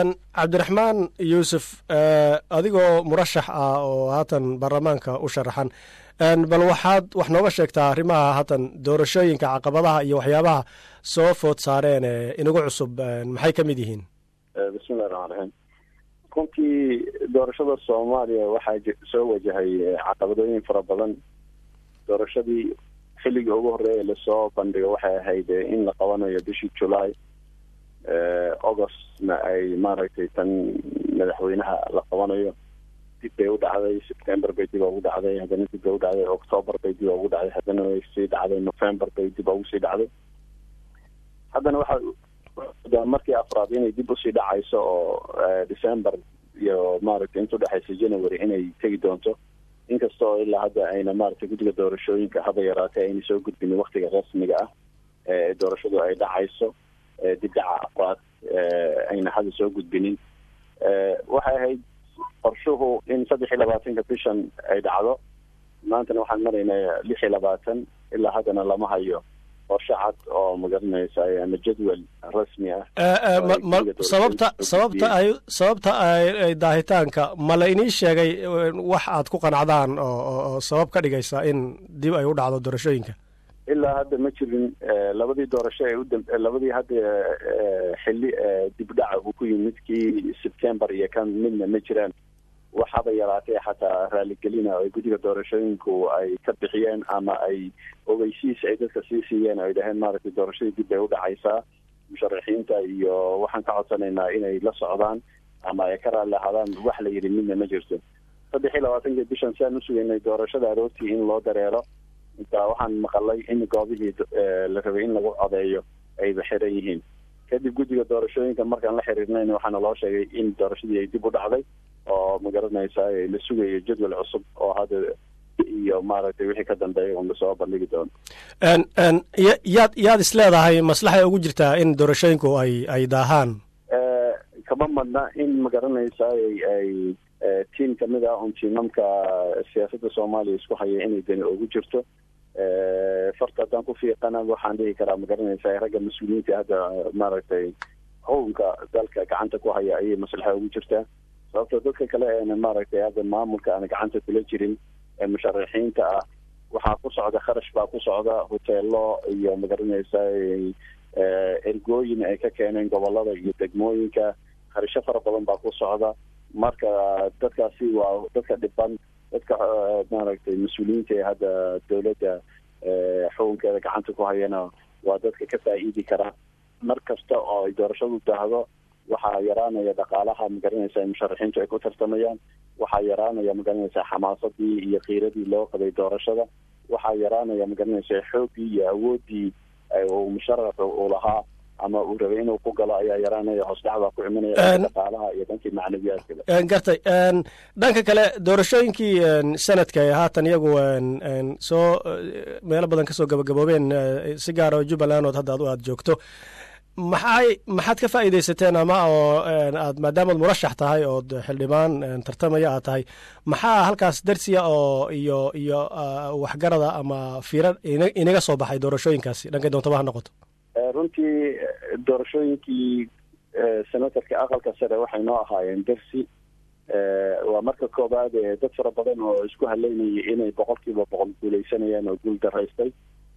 cabdiraxmaan yuusuf adigoo murashax ah oo haatan baarlamaanka u sharaxan bal waxaad wax nooga sheegtaa arrimaha haatan doorashooyinka caqabadaha iyo waxyaabaha soo food saareen ee inagu cusub maxay ka mid yihiin bismillahi raxmaan raxiim runtii doorashada soomaaliya waxaa soo wajahay caqabadooyin fara badan doorashadii xilligii ugu horreeya lasoo bandhigo waxay ahayd in la qabanayo bishii july augustna ay maaragtay tan madaxweynaha la qabanayo dib bay u dhacday september bay dib ugu dhacday haddana dib bay u dhacday october bay dib ugu dhacday haddana way sii dhacday november bay dib ugu sii dhacday haddana waxaa markii afraad inay dib usii dhacayso oo december iyo maaragtay inta udhexaysa january inay tegi doonto inkastoo ilaa hadda ayna maaragtay guddiga doorashooyinka haba yaraatee ayna soo gudbinin waktiga rasmiga ah ee doorashadu ay dhacayso dibdhaca afraad ayna hadda soo gudbinin waxay ahayd qorshuhu in saddex iyo labaatanka bishan ay dhacdo maantana waxaan maraynaa lix iyo labaatan ilaa haddana lama hayo qorshe cad oo magaranaysa ama jadwal rasmi ah sababta sababta ay sababta ay daahitaanka ma la inii sheegay wax aad ku qanacdaan oo sabab ka dhigaysa in dib ay u dhacdo doorashooyinka ilaa hadda ma jirin labadii doorasho ee udam labadii hadda xilli dibdhaca uu ku yimid kii september iyo kan midna ma jiraan waxaba yaraatee xataa raaligelina ay guddiga doorashooyinku ay ka bixiyeen ama ay ogeysiis ay dadka sii siiyeen ay dhaheen maaragtay doorashadii dib bay u dhacaysaa musharaxiinta iyo waxaan ka codsanaynaa inay la socdaan ama ay ka raalli ahaadaan wax la yidhi midna ma jirto saddex iyo labaatankii bishan si aan usugaynay doorashada aroortii in loo dareero inta waxaan maqalay in goobihii la rabay in lagu codeeyo ayba xiran yihiin kadib guddiga doorashooyinka markaan la xiriirnayn waxaana loo sheegay in doorashadii ay dib u dhacday oo magaranaysa la sugayo jadwal cusub oo hadda iyo maaragtay wixii ka dambeeya un lasoo bandhigi doono yaad yaad is leedahay maslaxay ugu jirtaa in doorashooyinku ay ay daahaan kama madna in magaranaysa ay tiam kamid ah un tiimamka siyaasadda soomaaliya isku haya inay dani ugu jirto farta haddaan ku fiiqana waxaan dhihi karaa magaranaysa ragga mas-uuliyiinta hadda maaragtay xukunka dalka gacanta ku haya ayay maslaxa ugu jirtaa sababto dadka kale eena maaragtay hadda maamulka aana gacanta kula jirin ee musharaxiinta ah waxaa ku socda kharash baa ku socda hoteelo iyo magaranaysa ergooyin ay ka keeneen gobolada iyo degmooyinka kharasho fara badan baa ku socda marka dadkaasi waa dadka dhiban dadka maaragtay mas-uuliyiinta ee hadda dowladda xukunkeeda gacanta ku hayana waa dadka ka faa'iidi kara mar kasta oo ay doorashadu daahdo waxaa yaraanaya dhaqaalaha magaranaysa musharaxiintu ay ku tartamayaan waxaa yaraanaya magaranaysa xamaasadii iyo kiiradii loo qabay doorashada waxaa yaraanaya magaranaysa xooggii iyo awooddii uu musharaxu uu lahaa ama uu rabay inuu ku galo ayaa yaraanaya hoosdhacbaa ku imanaya dhaqaalaha iyo dhankii macnawiyaadkaba gartay dhanka kale doorashooyinkii sanadka ee haatan iyagu soo meelo badan kasoo gabagaboobeen si gaara jubbaland ood hadda ad aada joogto maxay maxaad ka faa'iidaysateen ama oo aad maadaamaad murashax tahay ood xildhibaan tartamaya aad tahay maxaa halkaas darsiya oo iyo iyo waxgarada ama fiira inaga soo baxay doorashooyinkaasi dhankay doontaba ha noqoto runtii doorashooyinkii senatarka aqalka sare waxay noo ahaayeen dersi waa marka koobaad dad fara badan oo isku haleynayay inay boqol kiiba boqol guuleysanayaan oo guul daraystay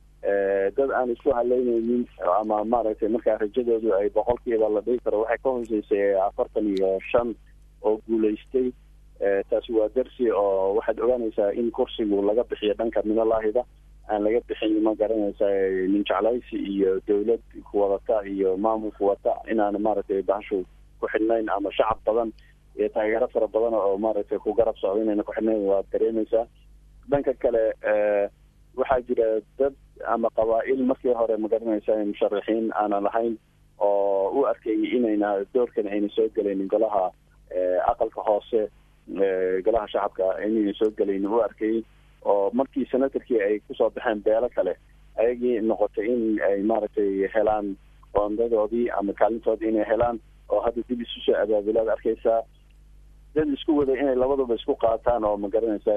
dad aan isku haleynaynin ama maaragtay markaa rajadoodu ay boqolkiiba la dhigi karo waxay ka hooseysay afartan iyo shan oo guulaystay taasi waa dersi oo waxaad ogaanaysaa in kursigu laga bixiyo dhanka minalaahida aan laga bixin ma garanaysa nin jeclaysi iyo dawlad kuwadata iyo maamul kuwata inaana maaragtay bahashu ku xidhnayn ama shacab badan iyo taageero fara badan oo maaragtay ku garab socdo inayna ku xidhnayn waad dareemaysaa dhanka kale waxaa jira dad ama qabaa-il markii hore magaranaysa musharaxiin aanan lahayn oo u arkayay inayna doorkan ayna soo gelaynin golaha aqalka hoose golaha shacabka inayna soo gelaynin u arkayay oo markii senatarkii ay kusoo baxeen beelo kale ayagii noqotay in ay maaragtay helaan qoondadoodii ama kaalintoodii inay helaan oo hadda dib isu soo abaabilaad arkaysaa dad isku waday inay labaduba isku qaataan oo magaranaysa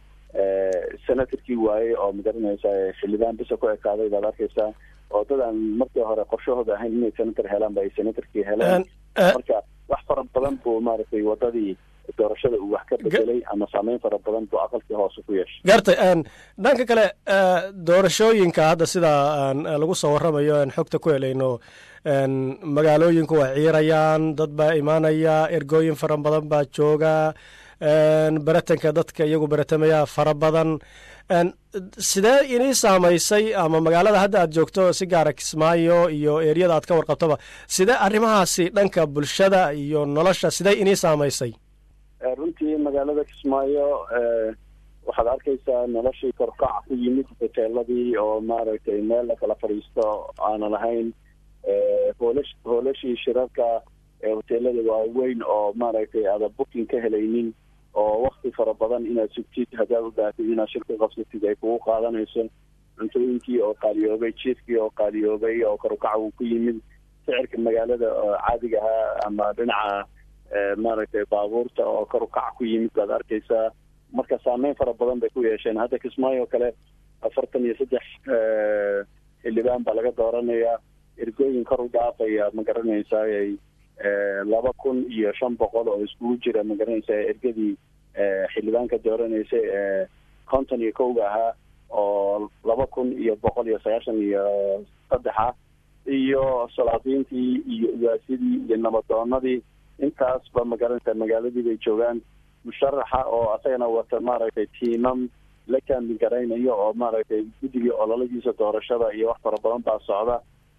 senatarkii waayey oo magaranaysa xildhibaan bisa ku ekaaday baad arkaysaa oo dad aan markii hore qorshahooda ahayn inay senator helaan ba ay senatarkii heleen marka wax fara badan buu maaragtay wadadii doorashada uu wax ka bedelay ama saameyn fara badan buu aqalkii hoose ku yeeshay gartay dhanka kale doorashooyinka hadda sida lagu soo warramayo aan xogta ku helayno magaalooyinku waa ciirayaan dad baa imaanaya ergooyin fara badan baa jooga beratanka dadka iyagu beratamaya fara badan sidee inii saamaysay ama magaalada hadda aad joogto si gaara kismaayo iyo eriyada aad ka warqabtoba sidee arrimahaasi dhanka bulshada iyo nolosha sidee inii saamaysay runtii magaalada kismaayo waxaad arkaysaa noloshii korkaca ku yimid hoteeladii oo maaragtay meel la kala fadhiisto aanan ahayn hoolash hoolashii shirarka hoteelada waaweyn oo maaragtay aada booking ka helaynin oo wakti fara badan inaad sugtid haddaad u baahatid inaad shirka qabsatid ay kugu qaadanayso cuntooyinkii oo qaaliyoobay jiifkii oo qaaliyoobay oo korukaca uu ku yimid sicirka magaalada caadiga ahaa ama dhinaca maaragtay baabuurta oo korukaca ku yimid baad arkaysaa marka saameyn fara badan bay ku yeesheen hadda kismaayo oo kale afartan iyo saddex xildhibaan baa laga dooranayaa ergooyin kor u dhaafaya ma garanaysaay laba kun iyo shan boqol oo iskugu jira ma garanaysaa ergadii xildhibaanka dooranaysa ee konton iyo kowga ahaa oo laba kun iyo boqol iyo sagaashan iyo saddexa iyo salaadiintii iyo ugaasidii iyo nabadoonadii intaasba ma garanaysaa magaaladii bay joogaan musharaxa oo asagana wata maaragtay tiimam la kaambi garaynayo oo maaragtay guddigii ololadiisa doorashada iyo wax fara badan baa socda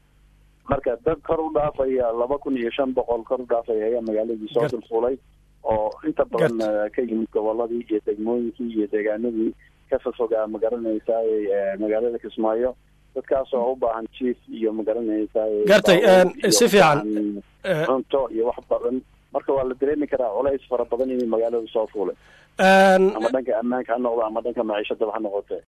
marka dad kor u dhaafaya laba kun iyo shan boqol kor u dhaafaya ayaa magaaladii soo dulfulay oo inta badan ka yimid goboladii iyo degmooyinkii iyo deegaanadii ka fofogaa ma garanaysaay magaalada kismaayo dadkaas oo u baahan jief iyo ma garanaysaay gartay si fiican cunto iyo wax badan marka waa la dareemi karaa culays fara badan inay magaalada soo fuulay ama dhanka ammaanka ha noqdo ama dhanka maciishadaba ha noqote